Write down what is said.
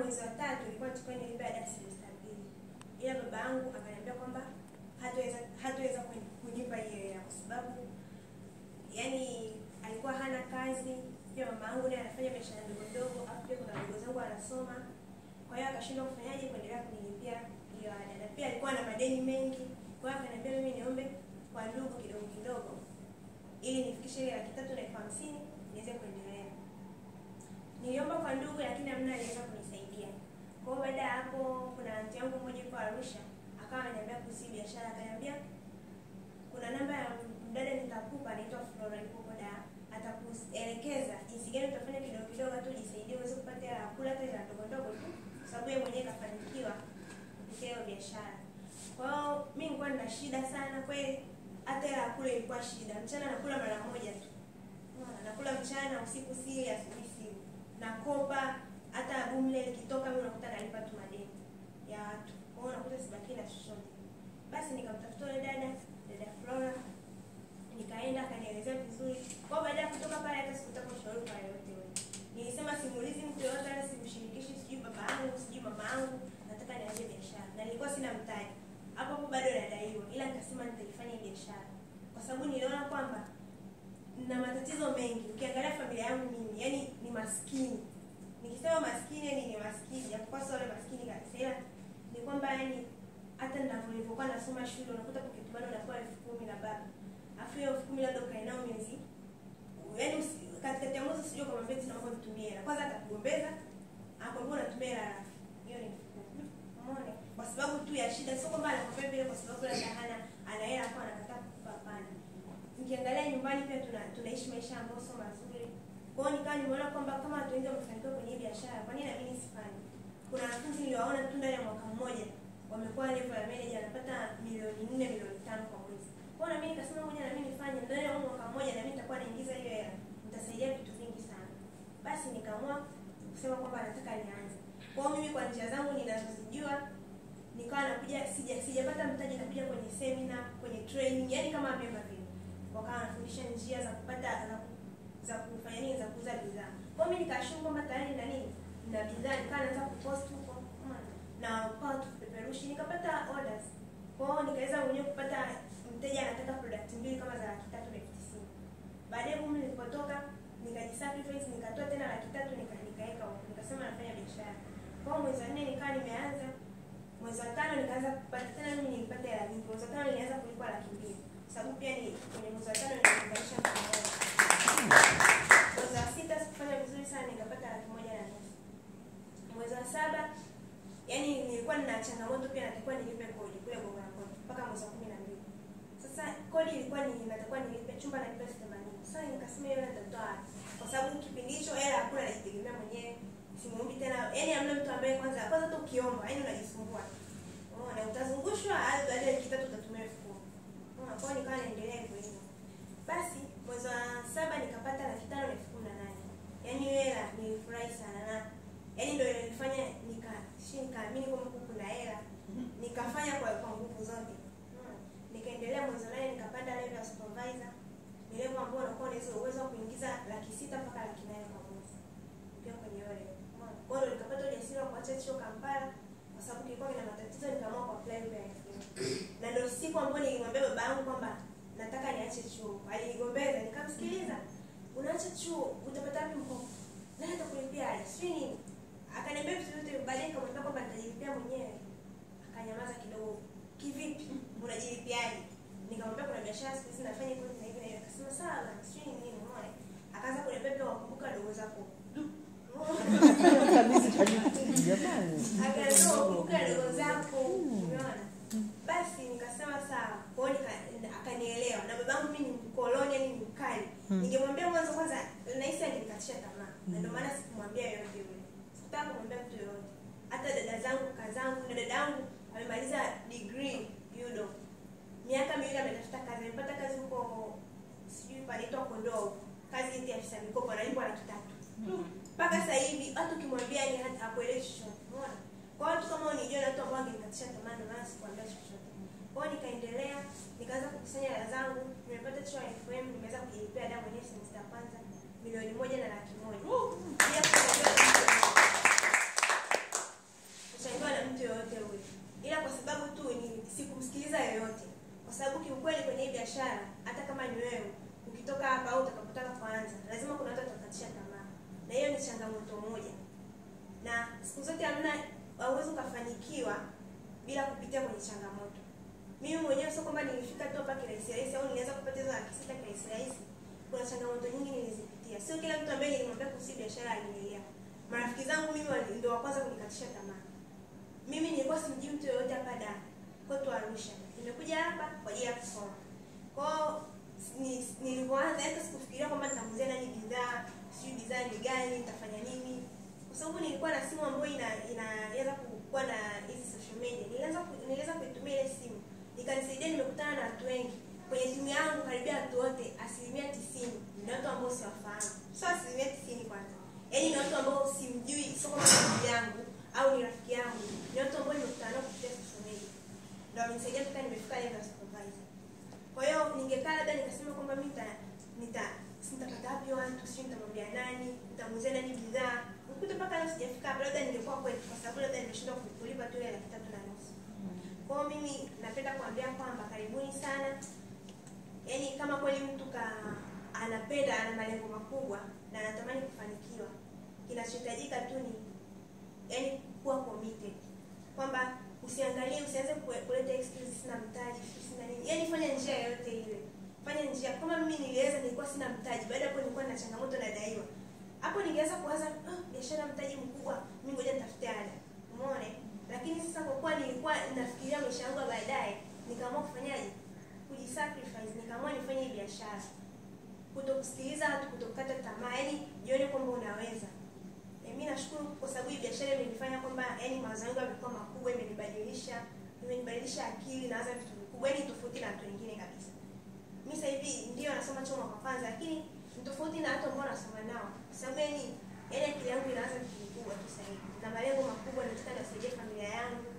mwezi wa tatu ilikuwa tulikuwa nilipe ada semester mbili, ila baba yangu akaniambia kwamba hataweza hataweza kuni- kunipa hiyo hela kwa sababu yani alikuwa hana kazi, pia mama yangu naye anafanya biashara ndogo ndogo, afu pia kuna ndugu zangu anasoma, kwa hiyo akashindwa kufanyaje kuendelea kunilipia hiyo ada, na pia alikuwa na madeni mengi, kwa hiyo akaniambia mimi niombe kwa ndugu kidogo kidogo ili nifikishe ile laki tatu na elfu hamsini niweze kuendelea. Niliomba kwa ndugu lakini hamna aliweza kunisaidia. Kwa hiyo baada ya hapo kuna anti yangu mmoja yuko Arusha akawa ananiambia kuhusu hii biashara, akaniambia kuna namba ya mdada nitakupa, anaitwa Flora, yuko huko Dar, atakuelekeza jinsi gani utafanya kidogo kidogo, hata ujisaidie uweze kupata hela ya kula, hata hela ndogo ndogo tu, kwa sababu yeye mwenyewe kafanikiwa kupitia hiyo biashara. Kwa hiyo mimi nilikuwa nina shida sana kweli, hata hela ya kula ilikuwa shida. Mchana nakula mara moja tu, Unaona, nakula mchana, usiku sili, asubuhi sili, nakopa hata bumle likitoka, mimi unakuta nalipa tu madeni ya watu, kwa hiyo unakuta sibaki na chochote. Basi nikamtafuta yule dada, dada Flora, nikaenda akanielezea vizuri. Kwa hiyo baada ya kutoka pale, hata sikutaka ushauri kwa yoyote yule. Nilisema simuulizi mtu yoyote, wala simshirikishi, sijui baba yangu, sijui mama yangu, nataka nianze biashara, na nilikuwa sina mtaji hapo hapo, bado nadaiwa, ila nikasema nitaifanya hii biashara kwa sababu niliona kwamba na matatizo mengi. Ukiangalia familia yangu mimi, yani ni maskini. Nikisema maskini, yani ni maskini, japokuwa sio wale maskini kabisa, ila ni kwamba yani hata ninavyo- nilivyokuwa nasoma shule unakuta pocket money unapewa elfu kumi na baba, afu hiyo elfu kumi labda ukae nao miezi yani usi- katikati ya mwezi usijue kwamba mbeti naomba nitumie hela kwanza, atakugombeza akwambia unatumia hela harafu. hiyo ni elfu kumi. Umeona, kwa sababu tu ya shida, sio kwamba anakwambia vile kwa sababu labda hana ana hela hapo anakataa kukupa, hapana nikiangalia nyumbani pia tuna, tunaishi maisha ambayo sio mazuri. Kwa hiyo nikawa nimeona kwamba kama watu wengi wamefanikiwa kwenye hii biashara, kwa nini na mimi nisifanye? Kuna wanafunzi niliwaona tu ndani ya mwaka mmoja wamekuwa level ya manager, anapata milioni nne milioni tano kwa mwezi. Kwa hiyo na mimi nikasema ngoja na mimi nifanye ndani ya huo mwaka mmoja, na mimi nitakuwa naingiza hiyo hela, nitasaidia vitu vingi sana. Basi nikaamua kusema kwamba nataka nianze. Kwa hiyo mimi kwa njia zangu ninazozijua nikawa nakuja sija sijapata mtaji, nakuja kwenye semina, kwenye training, yani kama member vile wakawa wanafundisha njia za kupata za, ku- za kufanya nini za kuuza bidhaa. Kwa hiyo mimi nikashuku kwamba tayari na nini na bidhaa, nikawa naanza kupost huko umeona, na kwa tupeperushi, nikapata orders. Kwa hiyo nikaweza mwenyewe kupata mteja anataka product mbili kama za laki tatu na elfu tisini. Baadaye mimi nilipotoka nikajisacrifice, nikatoa tena laki tatu nika- nikaweka huko, nikasema nafanya biashara. Kwa hiyo mwezi wa nne nikawa nimeanza mwezi wa tano nikaanza kupata tena, mimi nilipata hela nyingi. Mwezi wa tano nilianza kulipa laki mbili sababu pia ni kwenye mwezi wa tano niliunganisha mkono wangu. Mwezi wa sita sikufanya vizuri sana, nikapata laki moja na nusu. Mwezi wa saba yani nilikuwa nina changamoto pia, natakiwa nilipe kodi kule Gongo la Mboto mpaka mwezi wa kumi na mbili. Sasa kodi ilikuwa ni natakiwa nilipe chumba nalipe elfu themanini. Sasa nikasema hiyo hela nitatoa wapi? Kwa sababu kipindi hicho hela hakuna, najitegemea mwenyewe, simuombi tena, yani hamna mtu ambaye kwanza kwanza tu ukiomba, yani unajisumbua Unaona, utazungushwa hadi baada ya wiki tatu utatumia elfu kumi. Unaona, kwa hiyo nikawa naendelea hivyo hivyo. Basi mwezi wa saba nikapata laki tano na elfu kumi na nane. Yaani hiyo hela nilifurahi sana na yaani ndio ilifanya nika shi nikaamini kwamba huku kuna hela. Nikafanya kwa kwa nguvu zote. Unaona, nikaendelea mwezi wa nane nikapanda level ya supervisor. Ni level ambayo unakuwa unaweza uwezo wa kuingiza laki sita mpaka laki nane kwa mwezi. Pia kwenye hiyo level. Unaona, kwa hiyo nikapata ujasiri wa kuacha chuo Kampala kwa sababu kilikuwa kina matatizo, nikaamua ku apply lugha ya Kenya. Na ndio siku ambayo nilimwambia baba yangu kwamba nataka niache chuo. Alinigombeza, nikamsikiliza. Unaacha chuo, utapata wapi mkopo? Nani atakulipia ada? Sijui nini. Akaniambia vitu vyote, baadaye nikamwambia kwamba nitajilipia mwenyewe. Akanyamaza kidogo. Kivipi? Unajilipiaje? Nikamwambia kuna biashara siku hizi nafanya hivyo na hivi na hivi. Akasema sawa, bwana, sijui ni nini, umeona? Akaanza kuniambia pia wakumbuka ndugu zako. Jamani. akaambiwa kumbuka ndogo zako umeona basi nikasema sawa kwao nika- akanielewa na babangu mimi ni mkoloni yani ni mkali ningemwambia mwanzo kwanza nahisi angenikatisha tamaa na ndio maana sikumwambia yoyote yule sikutaka kumwambia mtu yoyote hata dada zangu kazangu na dada yangu amemaliza degree yudo miaka miwili ametafuta kazi amepata kazi huko sijui panaitwa kondoo kazi hizi ya afisa mikopo analipwa laki tatu mpaka sasa hivi hata ukimwambia ni hata hakuelewi chochote umeona kwa watu kama unijua na watu ambao wangenikatisha tamaa ndio maana sikuambia chochote kwa hiyo nikaendelea nikaanza kukusanya hela zangu nimepata chuo ya FM nimeweza kujilipia ada mwenyewe semester ya kwanza milioni moja na laki moja Pia kujua- na siku zote hamna hauwezi ukafanikiwa bila kupitia kwenye changamoto mimi mwenyewe sio kwamba nilifika tu hapa kirahisi rahisi au nilianza kupata hizo laki sita kirahisi rahisi kuna changamoto nyingi nilizipitia sio kila mtu ambaye nilimwambia kuhusu biashara alinielewa marafiki zangu mimi wali- ndio wa kwanza kunikatisha tamaa mimi nilikuwa simjui mtu yoyote hapa da kwetu arusha nimekuja hapa kwa ajili ya kusoma kwao ni- nilivyoanza hata sikufikiria kwamba nitamuuzia nani bidhaa sijui bidhaa ni gani nitafanya nini kwa sababu nilikuwa na simu ambayo ina inaweza kuwa na hizi social media nilianza ku- niliweza kuitumia ile simu ikanisaidia nimekutana na watu wengi kwenye timu yangu karibia watu wote asilimia tisini ni watu ambao siwafahamu sio asilimia tisini kwanza yaani ni watu ambao simjui sio kama ni ndugu yangu au ni rafiki yangu ni watu ambao nimekutana nao kupitia social media ndio wamenisaidia mpaka nimefika level ya supervisor kwa hiyo ningekaa labda nikasema kwamba mi nita nita nitapata wapi watu sijui nitamwambia nani nitamuuzia nani bidhaa ukuta mpaka leo sijafika hapa labda ningekuwa kweli kwa sababu labda nimeshindwa kulipa tu ile laki tatu na nusu kwa hiyo mimi napenda kuambia kwamba karibuni sana yaani kama kweli mtu ka anapenda ana malengo makubwa na anatamani kufanikiwa kinachohitajika tu ni yaani kuwa committed kwamba usiangalie usianze kue- kuleta excuse sina mtaji sijui sina nini yaani fanya njia yoyote ile fanya njia kama mimi niliweza nilikuwa sina mtaji baada ya hapo nilikuwa na changamoto nadaiwa hapo ningeweza kuwaza ah, biashara mtaji mkubwa mimi ngoja nitafute ada umeona eh? lakini sasa kwa kuwa nilikuwa nafikiria maisha yangu ya baadaye nikaamua kufanyaje kujisacrifice nikaamua nifanye hii biashara kutokusikiliza watu kutokukata tamaa yani jione kwamba unaweza e, mi nashukuru kwa sababu hii biashara imenifanya kwamba yani mawazo yangu yamekuwa makubwa imenibadilisha imenibadilisha akili nawaza vitu vikubwa yani tofauti na watu wengine kabisa mi sasa hivi ndio nasoma chuo mwaka kwanza lakini ni tofauti na watu ambao nasoma nao kwa sababu yani yani akili yangu inaanza vitu vikubwa tu sasa hivi na malengo makubwa nataka niwasaidie familia yangu